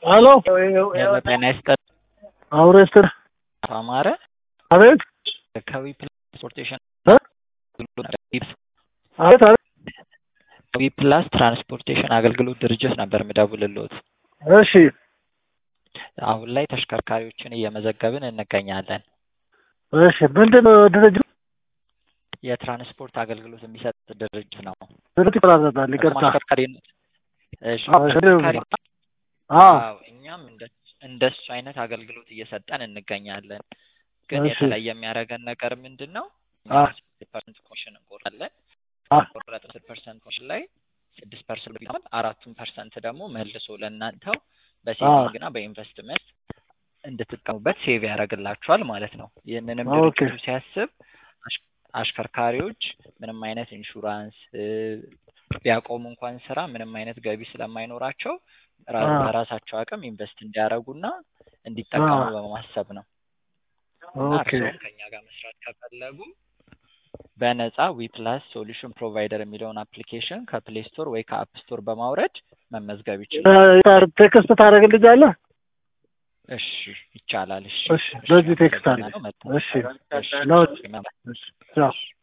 ሄሎ ጤና ይስጥልኝ። አውሬስትር አማረ አቤት ከዊ ትራንስፖርቴሽን እ? አቤት አቤት ዊ ፕላስ ትራንስፖርቴሽን አገልግሎት ድርጅት ነበር የምደውልልዎት። እሺ አሁን ላይ ተሽከርካሪዎችን እየመዘገብን እንገኛለን። እሺ ምንድን ነው ድርጅቱ የትራንስፖርት አገልግሎት የሚሰጥ ድርጅት ነው። ድርጅት ይቆራረጣል ይቅርታ አሽከርካሪ እሺ፣ አዎ፣ አሽከርካሪ አዎ አዎ፣ እኛም እንደ እንደሱ አይነት አገልግሎት እየሰጠን እንገኛለን። ግን እሺ። የተለየ የሚያደርገን ነገር ምንድን ነው? አ ፐርሰንት ኮሚሽን እንቆርጣለን። አ ቆረጥ ፐርሰንት ኮሚሽን ላይ ስድስት ፐርሰንት ቢሆን አራቱን ፐርሰንት ደግሞ መልሶ ለእናንተው በሴቪንግ እና በኢንቨስትመንት እንድትጠቀሙበት ሴቭ ያደርግላችኋል ማለት ነው። ይህንንም ኦኬ። ድርጅቱ ሲያስብ አሽ- አሽከርካሪዎች ምንም አይነት ኢንሹራንስ እ፣ ቢያቆሙ እንኳን ስራ ምንም አይነት ገቢ ስለማይኖራቸው ራ- አ በራሳቸው አቅም ኢንቨስት እንዲያደርጉና እንዲጠቀሙ አ በማሰብ ነው። እና ኦኬ እርስዎም ከኛ ጋር መስራት ከፈለጉ በነፃ ዊፕላስ ሶሉሽን ፕሮቫይደር የሚለውን አፕሊኬሽን ከፕሌይ ስቶር ወይ ከአፕ ስቶር በማውረድ መመዝገብ ይችላሉ። እ፣ ቴክስት ታደርግልኛለህ እሺ ይቻላል። እሺ እሺ እሺ በዚህ ቴክስት አለ አመሰግናለሁ። መልካም እሺ እሺ ነው እሺ፣ መልካም እሺ ቻው